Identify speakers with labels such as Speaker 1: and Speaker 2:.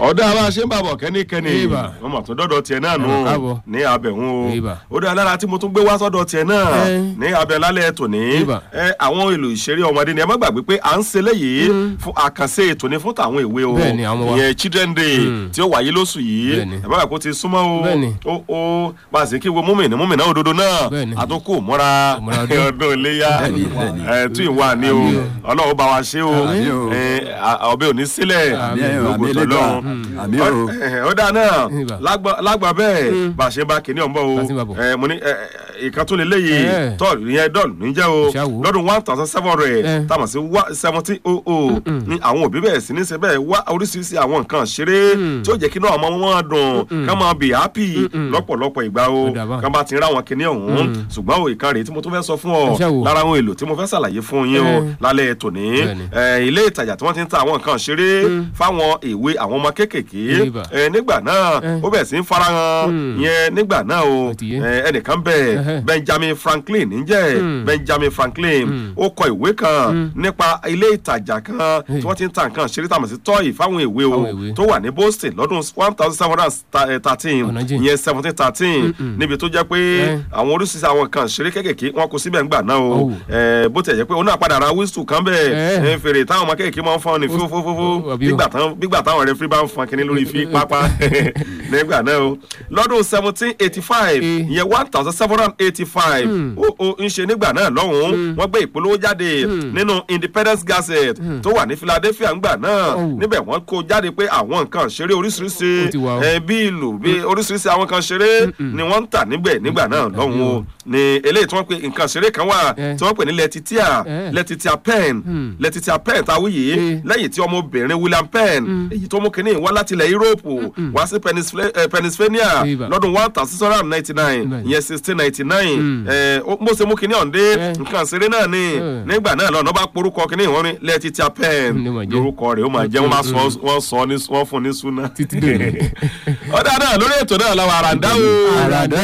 Speaker 1: ọ̀dà bá a ṣe ń bàbọ̀ kẹ́nikẹ́ni
Speaker 2: Ìbà.
Speaker 1: wọ́n mọ̀ tó dọ́dọ̀ tiẹ̀ náà nù
Speaker 2: Ẹ mà káàbọ̀.
Speaker 1: ní abẹ̀hún o
Speaker 2: Ìbà.
Speaker 1: ó dá lára tí mo tún gbé wá sọ́dọ̀ tiẹ̀ náà
Speaker 2: Ẹ.
Speaker 1: ní abẹ́ lálẹ́ tòní
Speaker 2: Ìbà.
Speaker 1: ẹ, àwọn èlò ìṣeré ọmọdé ni ẹ má gbàgbé pé à ń ṣe léyìí fún àkànṣe ètò ní fún tàwọn ìwé o
Speaker 2: Bẹ́ẹ̀ni, àwọn wa.
Speaker 1: ìyẹn children day tí ó wáyé lóṣù yìí
Speaker 2: Bẹ́ẹ̀ni.
Speaker 1: ẹ má gbàgbé kó ti súnmọ́ o
Speaker 2: Bẹ́ẹ̀ni.
Speaker 1: ó ó bá a sì kí wo múmìnì múmìnà òdodo náà
Speaker 2: Bẹ́ẹ̀ni.
Speaker 1: àtúnkù mọ́ra
Speaker 2: Ìmúra ọdún.
Speaker 1: ọdún iléyà
Speaker 3: Bẹ́ẹ̀ni, bẹ́ẹ̀ni.
Speaker 1: ẹ tún ìwà ni o
Speaker 2: Àmín
Speaker 1: ọlọ́run bá wa ṣe o
Speaker 3: Àmín o.
Speaker 1: ẹ, à- ọbẹ̀ ò ní sílẹ̀
Speaker 3: Àmín o,
Speaker 1: lógo
Speaker 3: àmín
Speaker 1: tọ́lọ́run
Speaker 3: Elédùà. Àmín o.
Speaker 1: ó dáa náà
Speaker 2: Ìbà.
Speaker 1: lágbà- lágbà bẹ́ẹ̀ bá a ṣe bá kìnìún ọ̀nbọ̀ o
Speaker 2: Bá a ṣe ń bá bọ̀.
Speaker 1: ẹ, mo ní ẹ, ẹ, ìkan tó lè léyìí
Speaker 2: Ẹ.
Speaker 1: tọ́ọ̀lù ìyẹn dọ́ọ̀lù níjẹ́ o
Speaker 2: Ṣá wo.
Speaker 1: lọ́dún one thousand seven hundred
Speaker 2: Ẹ.
Speaker 1: táwọn sí seventeen oh oh ní àwọn òbí bẹ̀rẹ̀ sí ní ṣe bẹ́ẹ̀ wá oríṣiríṣi àwọn nǹkan ṣeré tí ó jẹ́ kí náà ọmọ wọn dùn ká máa bì happy lọ́pọ̀lọpọ̀ ìgbà o
Speaker 2: Ó dà bá.
Speaker 1: ká bá ti ń ra àwọn kìnìún ọ̀hún ṣùgbọ́n o ìkan rèé tí mo tún fẹ́ sọ fún ọ
Speaker 2: Ẹ ṣá wo.
Speaker 1: lára àwọn èlò tí mo fẹ́ ṣàlàyé fún yín o
Speaker 2: Ẹ.
Speaker 1: lálẹ́ tòní
Speaker 2: Bẹ́ẹ̀ni.
Speaker 1: ẹ, ilé ìtajà tí wọ́n ti ń ta àwọn nǹkan ṣeré fáwọn ìwé àwọn ọmọ kéékèèké
Speaker 2: Ìbà.
Speaker 1: ẹ, nígbà náà
Speaker 2: Ẹ.
Speaker 1: ó bẹ̀rẹ̀ sí ń farahàn yẹn nígbà náà o
Speaker 2: Ó ti yé.
Speaker 1: ẹ, ẹnìkan bẹ̀
Speaker 2: Ẹhẹ́.
Speaker 1: Benjamin Franklin níjẹ́ Benjamin Franklin ó kọ ìwé kan nípa ilé ìtajà kan tí wọ́n ti ń ta nǹkan ṣeré tàmọ̀ sí tọ́yì fáwọn ìwé o
Speaker 2: Fáwọn ìwé.
Speaker 1: tó wà ní Boston lọ́dún one thousand seven hundred thirteen
Speaker 2: Ọ̀nà jìn.
Speaker 1: ìyẹn seventeen thirteen níbi tó jẹ́ pé
Speaker 2: Ẹ.
Speaker 1: àwọn oríṣiríṣi àwọn nǹkan ṣeré kéékèèké wọn kò síbẹ̀ ńgbà náà o
Speaker 2: Oh.
Speaker 1: ẹ, bó tẹ̀ jẹ́ pé òun náà padà ra wíṣù kan bẹ́ẹ̀
Speaker 2: Ẹ.
Speaker 1: ẹ, fèrè táwọn ọmọ kéékèèké máa ń fọ́n ní
Speaker 2: Ó-
Speaker 1: fúfúfúfú
Speaker 2: ó- àbí o.
Speaker 1: nígbà táwọn nígbà táwọn rẹfúrí bá ń fọn kinní lórí fi pápá nígbà náà o lọ́dún seventeen eighty five
Speaker 2: Eh.
Speaker 1: ìyẹn one thousand seven hundred eighty five ó ó ń ṣe nígbà náà lọ́hùn-ún wọ́n gbé ìpolówó jáde nínú Independence Gazette tó wà ní Philadelphia ńgbà náà
Speaker 2: Oh.
Speaker 1: níbẹ̀ wọ́n kó jáde pé àwọn nǹkan ṣeré oríṣiríṣi
Speaker 2: Ó ti wà o.
Speaker 1: ẹ, bí ìlú bí oríṣiríṣi àwọn kan ṣeré ni wọ́n ń tà níbẹ̀ nígbà náà lọ́hùn-ún o ni eléyìí tí wọ́n pe nǹkan ṣeré kan wà
Speaker 2: Eh.
Speaker 1: tí wọ́n pè ní letitia
Speaker 2: Eh.
Speaker 1: letitia pen letitia pen táwí yìí
Speaker 2: Eh.
Speaker 1: lẹ́yìn tí ọmọbìnrin William Penn èyí tó mú kínní wá láti ilẹ̀ Europe wá sí Pennsylvania- eh, Pennsylvania
Speaker 2: Ibà.
Speaker 1: lọ́dún one thousand six hundred and ninety nine
Speaker 2: Bẹ́ẹ̀ni.
Speaker 1: ìyẹn sixteen ninety nine mo ṣe mú kínní ọ̀ndé
Speaker 2: Eh.
Speaker 1: nǹkan ṣeré náà ni
Speaker 2: Eh.
Speaker 1: nígbà náà lọ́nà bá porúkọ kínní ìwọ́n ní letitia pen
Speaker 2: Ní ó máa jẹ́.
Speaker 1: lórúkọ rẹ̀ ó máa jẹ́ wọ́n máa sọ wọ́n sọ ní wọ́n fún ní súná
Speaker 2: Títí dòní.
Speaker 1: ọ̀dà náà lórí ètò náà làwọn àràǹdá o
Speaker 2: Àràǹdá